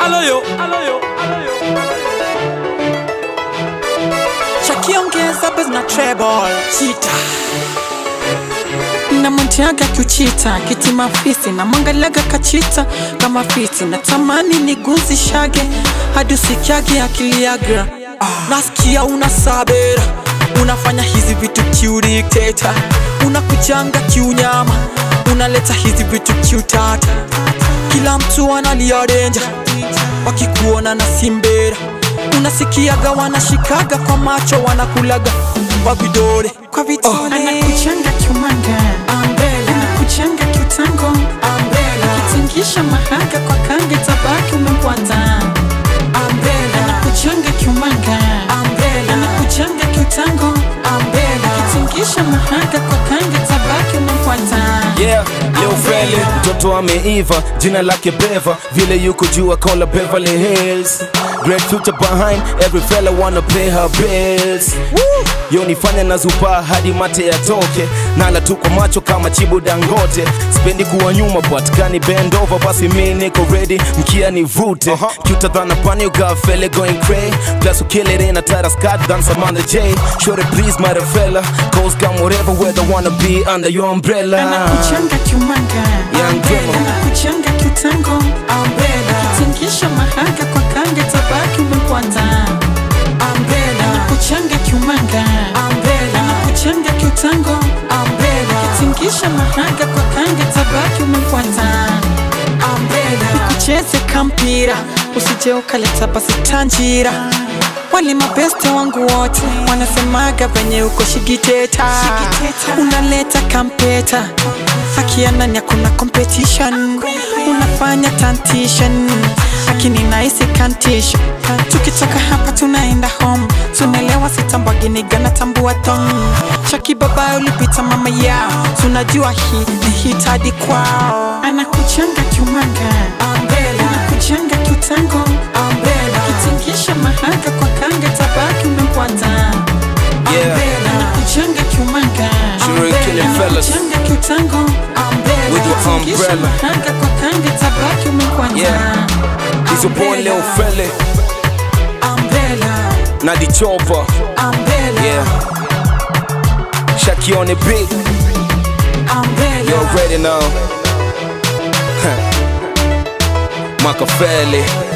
aloyo aloyo aloyo shakiongeza bes na treble chita namwentiaga kiuchita kiti mafisi na mwangalaga kachita kama fiti na tamani niguzishage hadi usikiage akiliagra nasikia una sabera unafanya hizi vitu kiudikteta unakujanga kiunyama unaleta hizi vitu kiutata kila mtu analia denja wakikuona na simbera unasikiaga wanashikaga kwa macho wanakulaga kwa vidole kwa vidole anakuchanga kiumanga anakuchanga kiutango akitingisha mahaga kwa kange tabaki umepwata anakuchanga kiumanga anakuchanga kiutango akitingisha mahaga kwa kange tabaki umepwata Yeah, Lil Feli, mtoto ameiva, jina lake Beva, vile yuko juu kola Beverly Hills. Great future behind, every fella wanna pay her bills. Yo nifanya na zupa hadi mate yatoke, nala tu kwa macho kama chibu Dangote. Sipendi kuwa nyuma but kani bend over, basi mi niko ready, mkia nivute. Cuter than a bunny, you got fella going cray. Plus you kill it in a tighter skirt than some other J. Sure please my fella, cause come whatever weather wanna be under your umbrella. anakuchanga kiumanga Young Demo. anakuchanga kiutango akitingisha mahaga kwa kange tabaki umepwata anakuchanga kiumanga anakuchanga kiutango akitingisha mahaga kwa kange tabaki umepwata kucheze kampira usije ukaleta basi tanjira wale mabeste wangu wote wanasemaga venye uko shigiteta unaleta kampeta akianani hakuna competition unafanya tantishan akini naisi kantisho tukitoka hapa tunaenda home tunaelewa sitambwaginiga na tambua tom chaki baba ulipita mama yao tunajua hii ni hitadi kwao anakuchanga kiumanga anakuchanga kiutango akitingisha mahaga kwa kange tabaki umepwata Yeah. anakuchanga kiumanga Sure killing fellas. anakuchanga kiutango With your akitingisha umbrella. mahaga kwa kange tabaki umepwata Yeah. He's a boy Lil Feli, Umbrella, na the chopper. umbrella, Yeah. Shaki on the beat, umbrella. you already know. Machiavelli.